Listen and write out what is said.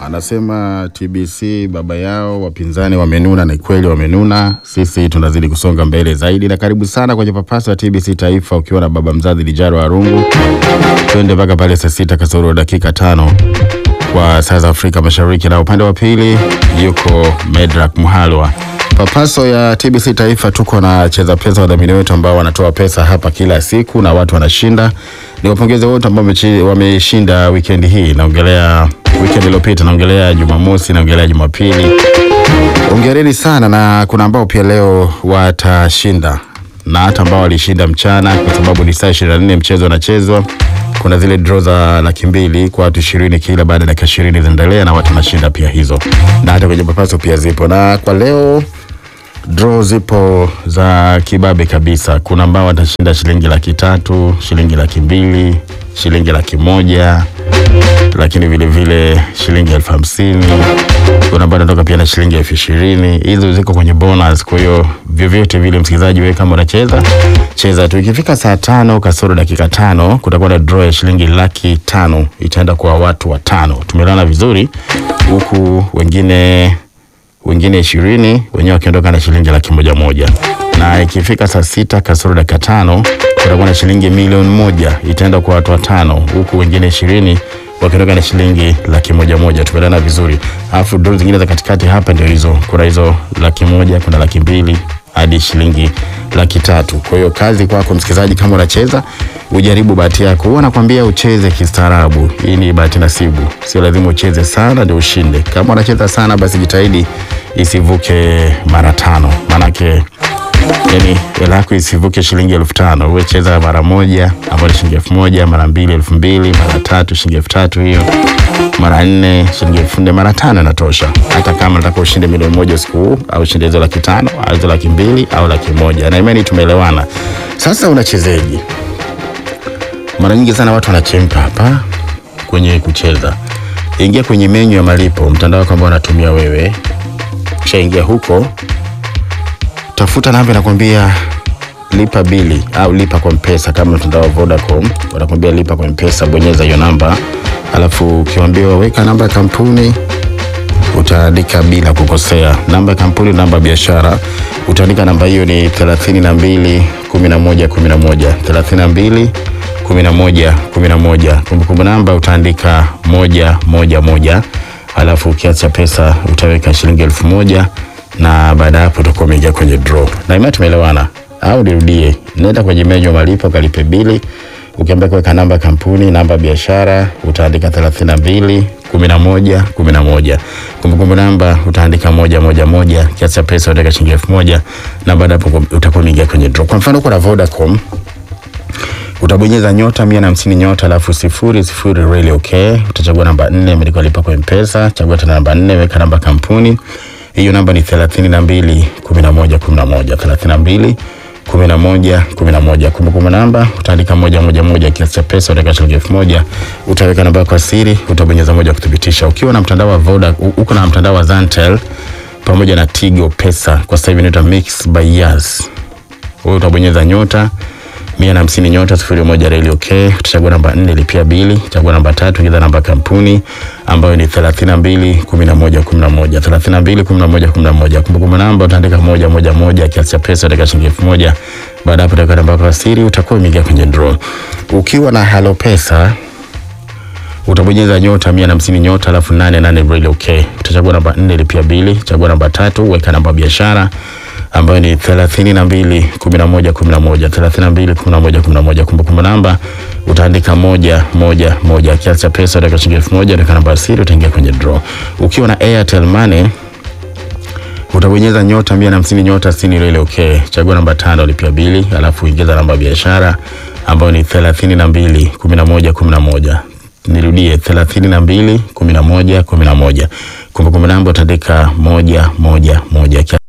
Anasema TBC baba yao wapinzani wamenuna, na kweli wamenuna. Sisi tunazidi kusonga mbele zaidi, na karibu sana kwenye papaso ya TBC Taifa ukiwa na baba mzazi Lijaro Arungu. Twende mpaka pale saa sita kasoro dakika tano kwa saa za Afrika Mashariki, na upande wa pili yuko Medrak Muhalwa. Papaso ya TBC Taifa tuko na cheza pesa, wadhamini wetu ambao wanatoa pesa hapa kila siku na watu wanashinda. Ni wapongeze wote ambao wamechi- wameshinda weekend hii, naongelea weekend iliyopita, naongelea Jumamosi, naongelea Jumapili. Hongereni sana, na kuna ambao pia leo watashinda na hata ambao walishinda mchana, kwa sababu ni saa 24 mchezo unachezwa. Kuna zile draw za laki mbili kwa watu ishirini kila baada ya dakika ishirini zinaendelea na watu wanashinda pia hizo, na hata kwenye papaso pia zipo, na kwa leo draw zipo za kibabe kabisa. Kuna ambao watashinda shilingi laki tatu, shilingi laki mbili, shilingi laki moja, lakini vile vile shilingi elfu hamsini. Kuna ambao wanatoka pia na shilingi elfu ishirini. Hizo ziko kwenye bonus. Kwa hiyo vyovyote vile, msikilizaji, wewe kama unacheza cheza tu. Ikifika saa tano kasoro dakika tano kutakuwa na draw ya shilingi laki tano itaenda kwa watu watano. Tumelana vizuri, huku wengine wengine ishirini wenyewe wakiondoka na shilingi laki moja moja, na ikifika saa sita kasoro dakika tano kutakuwa na shilingi milioni moja itaenda kwa watu watano, huku wengine ishirini wakiondoka na shilingi laki moja moja. Tumeelewana vizuri. Alafu doo zingine za katikati hapa ndio hizo, kuna hizo laki moja, kuna laki mbili hadi shilingi laki tatu. Kwa hiyo kazi kwako msikilizaji, kama unacheza ujaribu bahati yako. Huwa nakwambia ucheze kistaarabu, hii ni bahati nasibu, sio lazima ucheze sana ndio ushinde. Kama unacheza sana, basi jitahidi isivuke mara tano, maanake yani hela yako isivuke shilingi elfu tano. Uwe cheza mara moja ambayo ni shilingi elfu moja mara mbili elfu mbili mara tatu shilingi elfu tatu hiyo mara nne shilingi elfu nne mara tano inatosha. Hata kama nataka ushinde milioni moja usiku huu au ushinde hizo laki tano au hizo laki mbili au laki moja, na imani tumeelewana. Sasa unachezeji, mara nyingi sana watu wanachemka hapa kwenye kucheza. Ingia kwenye menyu ya malipo mtandao kwamba unatumia wewe, kishaingia huko tafuta namba inakwambia lipa bili au lipa kwa mpesa. Kama mtandao wa Vodacom wanakwambia lipa kwa mpesa, bonyeza hiyo namba, alafu ukiambiwa weka namba ya kampuni utaandika bila kukosea namba ya kampuni, namba ya biashara, utaandika namba hiyo ni 32 11 11 32 11 11. Kumbukumbu namba utaandika moja moja moja, alafu ukiacha pesa utaweka shilingi elfu moja na baada ya hapo utakuwa umeingia kwenye draw. Na imani tumeelewana, au nirudie? Nenda kwenye menyu ya malipo, kalipe bili, ukiambia kuweka namba ya kampuni, namba ya biashara, utaandika 32 11 11. Kumbukumbu namba utaandika moja moja moja, kiasi cha pesa utaweka shilingi elfu moja na baada ya hapo utakuwa umeingia kwenye draw. Kwa mfano uko na Vodacom utabonyeza nyota mia na hamsini nyota alafu sifuri sifuri really okay. Utachagua namba nne imeandikwa lipa kwa mpesa, chagua tena namba nne, weka namba kampuni. Hiyo namba ni thelathini na mbili kumi na moja kumi na moja thelathini na mbili kumi na moja kumi na moja Kumbukumbu namba utaandika moja moja moja, kiasi cha pesa utaweka shilingi elfu moja utaweka namba yako ya siri, utabonyeza moja kuthibitisha. Ukiwa na mtandao wa Voda, uko na mtandao wa Zantel pamoja na Tigo Pesa, kwa sasa hivi inaitwa Mix by Yas, wewe utabonyeza nyota mia na hamsini nyota sifuri moja reli okay. Utachagua namba nne lipia bili, chagua namba tatu ingiza namba kampuni ambayo ni thelathini na mbili kumi na moja kumi na moja thelathini na mbili kumi na moja kumi na moja Kumbukumbu namba utaandika moja moja moja, kiasi cha pesa utaweka shilingi elfu moja Baada hapo utaweka namba yako ya siri, utakuwa umeingia kwenye draw. Ukiwa na Halo Pesa utabonyeza nyota mia na hamsini nyota alafu nane nane reli okay. Utachagua namba nne lipia bili, chagua namba tatu weka namba ya biashara ambayo ni thelathini na mbili kumi na moja kumi na moja thelathini na mbili kumi na moja kumi na moja Kumbukumbu namba utaandika moja moja moja, kiasi cha pesa utaweka shilingi elfu moja utaweka namba ya siri, utaingia kwenye draw. Ukiwa na Airtel Money utabonyeza nyota mia na hamsini nyota sitini reli okay. Chagua namba tano lipia bili, alafu ingiza namba ya biashara ambayo ni thelathini na mbili kumi na moja kumi na moja Nirudie, thelathini na mbili kumi na moja kumi na moja Kumbukumbu namba utaandika moja moja moja